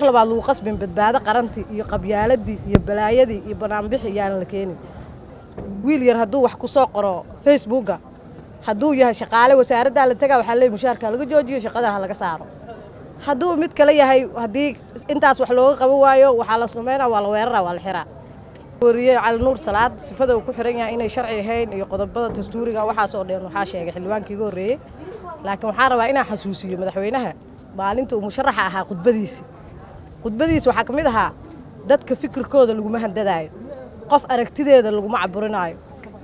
labaad lagu qasbin badbaado qarantii iyo qabyaaladii iyo balaayadii iyo banaanbixi yaanan la keenin wiil yar hadduu wax ku soo qoro facebooka hadduu yahay shaqaale wasaaraddaa la tagaa waxaa leey mushaarka laga joojiyo shaqadan ha laga saaro hadduu mid kale yahay haddii intaas wax looga qaban waayo waxaa la sameynaa waa la weeraraa waa la xiraa wariye cali nuur salaad sifada uu ku xiran yahay inay sharci ahayn iyo qodobada dastuuriga waxaasoo dhan waxaa sheegay xildhibaankii iga horreeyey laakiin waxaan rabaa inaan xasuusiyo madaxweynaha maalinta uu musharaxa ahaa khudbadiisi khudbadiisi waxaa ka mid ahaa dadka fikirkooda laguma handadaayo qof aragtideeda laguma caburinaayo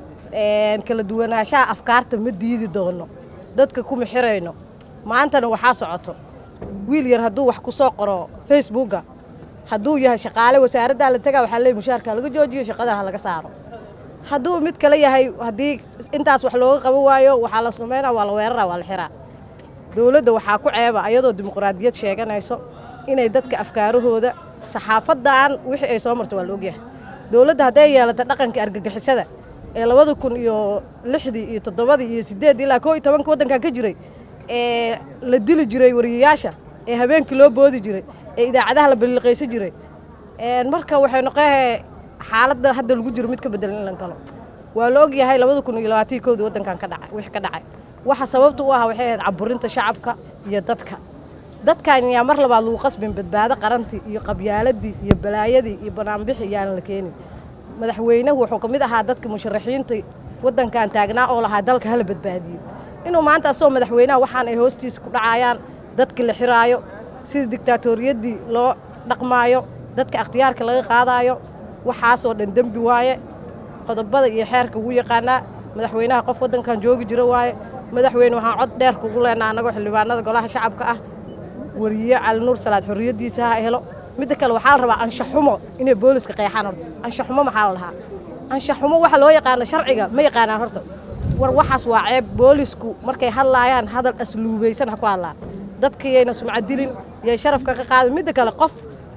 kala duwanaanshaha afkaarta ma diidi doono dadka kuma xirayno maantana waxaa socoto wiil yar hadduu wax ku soo qoro facebooka hadduu yahay shaqaale wasaaraddaa la tagaa waxaa leey mushaarka laga joojiyo shaqadan ha laga saaro hadduu mid kale yahay haddii intaas wax looga qaban waayo waxaa la sameynaa waa la weeraraa waa la xiraa dowladda waxaa ku ceeba ayadoo dimuqraadiyad sheeganayso inay dadka afkaarahooda saxaafadan wixii ay soo marto waa la ogyahay dowladda hadday yeelata dhaqanka argagixisada ee labada kun iyo lixdii iyo toddobadii iyo sideeddii ilaa koo iyo tobanka waddankan ka jiray ee la dili jiray wariyayaasha ee habeenkii loo boodi jiray ee idaacadaha la balliqaysan jiray marka waxay noqoe xaaladda hadda lagu jiro mid ka bedelan in la galo waa la og yahay labada kun iyo labaatii kowdii waddankan ka dhacay wixii ka dhacay waxa sababta u ah waxay ahayd caburinta shacabka iyo dadka dadkan yaa mar labaad lagu qasbin badbaado qarantii iyo qabyaaladii iyo balaayadii iyo banaanbixi yaanan la keenin madaxweynuhu wuxuu ka mid ahaa dadka musharaxiinta waddankan taagnaa oo lahaa dalka hala badbaadiyo inuu maanta asagoo madaxweynaha waxaan ay hoostiisa ku dhacayaan dadka la xiraayo sida digtaatoriyadii loo dhaqmaayo dadka akhtiyaarka laga qaadaayo waxaasoo dhan dembi waaye qodobada iyo xeerka ugu yaqaanaa madaxweynaha qof waddankan joogi jira waaye madaxweyne waxaan cod dheer kugu leenaa annagoo xildhibaanada golaha shacabka ah wariye cali nuur salaad xorriyaddiisa ha helo midda kale waxaa la rabaa anshaxumo inay booliska qeexaan horta anshaxumo maxaa la dhahaa anshaxumo waxa loo yaqaano sharciga ma yaqaanaan horta war waxaas waa ceeb boolisku markay hadlaayaan hadal asluubaysan ha ku hadlaan dadkayayna sumcad dilin yay sharafka ka qaadin midda kale qof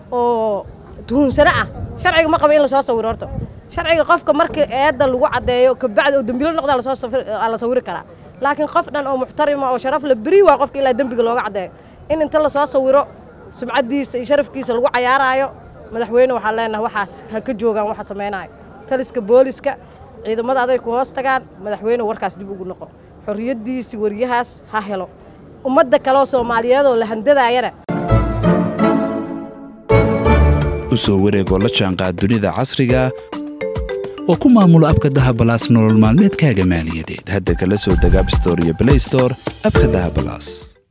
oo tuhunsano ah sharciga ma qaba in lasoo sawiro horta sharciga qofka marka eedda lagu caddeeyo kabacdi oo dembilo noqdaa la sawiri karaa laakiin qof dhan oo muxtarima oo sharaf la beri waa qofka ilaa dembiga looga caddeeyo in inta lasoo sawiro sumcaddiisa iyo sharafkiisa lagu cayaaraayo madaxweyne waxaan leenahay waxaas ha ka joogaan waxa samaynayo taliska booliska ciidamada aday ku hoos tagaan madaxweyne warkaas dib ugu noqo xorriyaddiisi wariyahaas ha helo ummadda kaleoo soomaaliyeedoo la handadaayana u soo wareegoo la jaanqaad dunida casriga oo ku maamulo abka dahabalaas nolol maalmeedkaaga maaliyadeed hadda kala soo deg abstore iyo blaystore abka dahabalaas